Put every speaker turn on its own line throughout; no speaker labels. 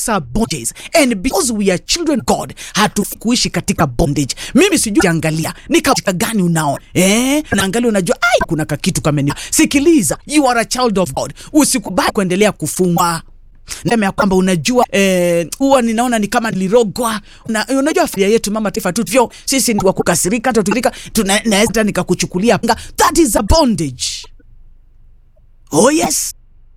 those are bondages and because we are children of God hatufi kuishi katika bondage. Mimi sijui angalia ni katika gani unaona eh, naangalia unajua, ai kuna kakitu kameni. Sikiliza, you are a child of God, usikubali kuendelea kufungwa Nasema ya kwamba unajua huwa eh, ninaona ni kama nilirogwa. Una, unajua familia yetu mama taifa tu vyo sisi ni wa kukasirika, hata tukirika tunaweza nikakuchukulia panga. That is a bondage. Oh yes.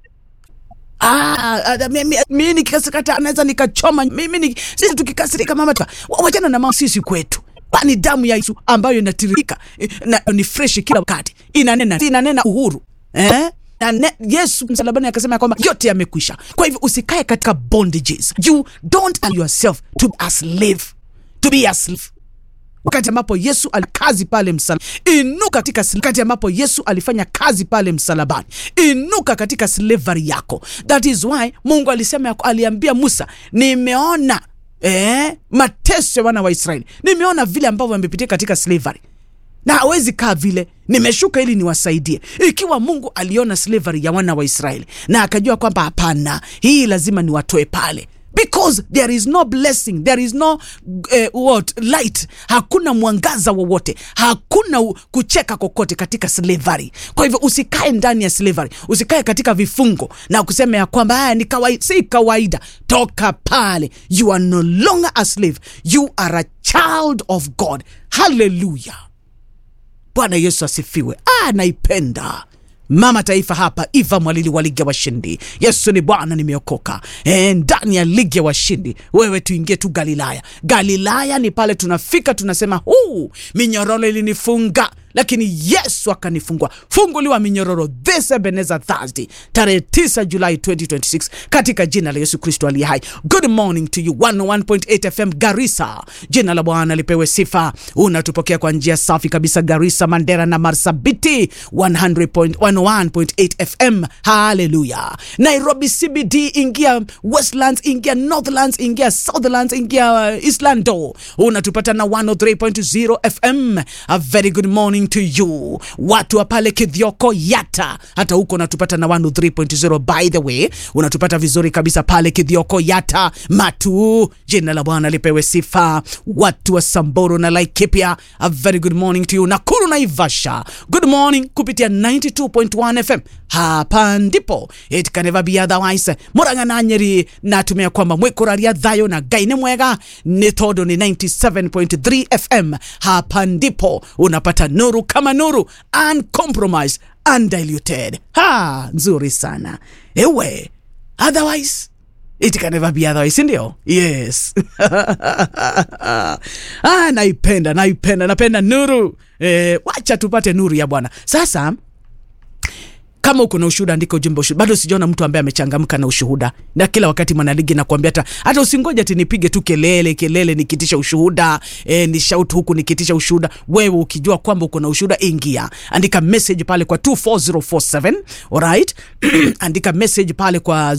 Ah, ah, mimi mimi nikikasirika anaweza nikachoma mimi ni, sisi tukikasirika mama taifa wachana na mama sisi kwetu kwani damu ya Yesu ambayo inatiririka na ni fresh kila wakati inanena inanena uhuru eh? Na ne, Yesu msalabani akasema kwamba yote yamekwisha. Kwa hivyo usikae katika bondages. You don't allow yourself to be a slave. To be a slave. Wakati ambapo Yesu alikazi pale msalabani, inuka katika wakati ambapo Yesu alifanya kazi pale msalabani, inuka katika slavery yako. That is why Mungu alisema, aliambia Musa, nimeona eh, mateso ya wana wa Israeli, nimeona vile ambavyo wamepitia katika slavery na hawezi kaa vile, nimeshuka ili niwasaidie. Ikiwa Mungu aliona slavery ya wana wa Israeli na akajua kwamba hapana, hii lazima niwatoe pale because there is no blessing, there is no uh, what light, hakuna mwangaza wowote, hakuna kucheka kokote katika slavery. Kwa hivyo usikae ndani ya slavery, usikae katika vifungo na kusema ya kwamba haya ni kawaida. Si kawaida, toka pale. You are no longer a slave, you are a child of God. Hallelujah. Bwana Yesu asifiwe. Ah, naipenda mama taifa hapa Eva Mwalili wa ligi ya washindi. Yesu ni Bwana, nimeokoka e, ndani ya ligi ya washindi. Wewe tuingie tu Galilaya. Galilaya ni pale tunafika tunasema, huu minyororo ilinifunga lakini Yesu akanifungua. Funguliwa minyororo this Ebenezer Thursday tarehe 9 Julai 2026 katika jina la Yesu Kristo aliye hai. Good morning to you 101.8 FM Garissa. Jina la Bwana lipewe sifa. Unatupokea kwa njia safi kabisa Garissa, Mandera na Marsabiti 101.8 FM. Haleluya. Nairobi CBD, ingia Westlands, ingia Northlands, ingia Southlands, ingia Islando. Unatupata na 103.0 FM. A very good morning to you watu wa pale Kithioko Yata, hata huko unatupata na 103.0. By the way, unatupata vizuri kabisa pale Kithioko Yata Matu. Jina la Bwana lipewe sifa. Watu wa Samburu na Laikipia, a very good morning to you. Nakuru na Ivasha, good morning kupitia 92.1 FM. Hapa ndipo it can never be otherwise. Murang'a na Nyeri natumia kwamba mwikuraria thayo na Ngai ni mwega ni tondu ni 97.3 FM. Hapa ndipo unapata nuru kama nuru, uncompromised, undiluted. Ha, nzuri sana ewe, otherwise it can never be otherwise, ndio? Yes. Ah, naipenda naipenda napenda nuru eh, wacha tupate nuru ya Bwana sasa kama uko na ushuhuda andika ujumbe ushuhuda. Bado sijaona mtu ambaye amechangamka na ushuhuda, na kila wakati mwanaligi nakwambia, hata hata usingoje ati nipige tu kelele kelele nikitisha ushuhuda e, ni shout huku nikitisha ushuhuda. Wewe ukijua kwamba uko na ushuhuda, ingia andika message pale kwa 24047 alright andika message pale kwa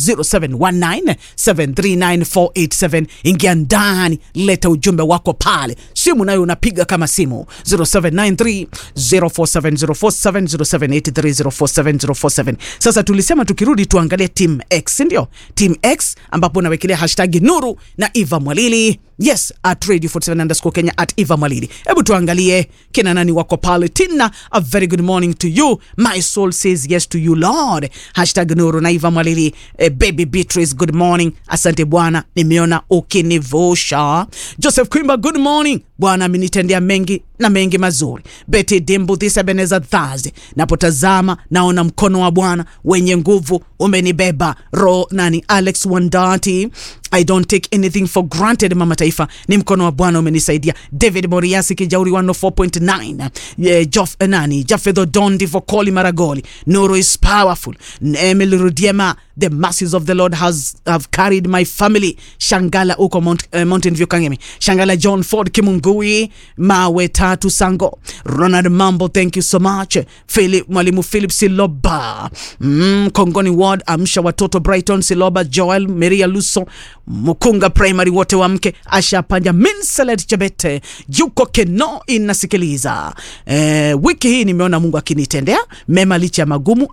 0719739487 ingia ndani, leta ujumbe wako pale. Simu nayo unapiga kama simu 0793 047047 0783 47. Sasa tulisema tukirudi tuangalie Team X, ndio Team X ambapo nawekelea hashtag Nuru na Eva Mwalili. Yes, at radio 47 underscore Kenya at Eva Mwalili. Hebu tuangalie kina nani wako pale. Tina, a very good morning to you. My soul says yes to you Lord. Hashtag Nuru na Eva Mwalili. Eh, baby Beatrice, good morning. Asante Bwana, nimeona ukinivusha. Joseph Kwimba, good morning. Bwana amenitendea mengi na mengi mazuri. Betty Dimbu, this Ebenezer Thursday. Napotazama naona mkono wa Bwana wenye nguvu umenibeba. Ro nani Alex Wandati, I don't take anything for granted. Mama Taifa, ni mkono wa Bwana umenisaidia. David Moriasi Kijauri 104.9. Yeah, Jof nani Jafedho Dondi for Koli Maragoli. Nuru is powerful. Emily Rudiema, the mercies of the Lord has have carried my family. Shangala uko Mount, uh, Mountain View Kangemi. Shangala John Ford Kimungui, Mawe Tatu Sango. Ronald Mambo, thank you so much. Philip Mwalimu Philip Siloba. Mm, Kongoni Ward, amsha watoto Brighton Siloba, Joel Maria Luso, Mukunga Primary wote wa mke, Asha Panja, Minselet Chebete, yuko Keno inasikiliza. Eh, wiki hii nimeona Mungu akinitendea mema licha ya magumu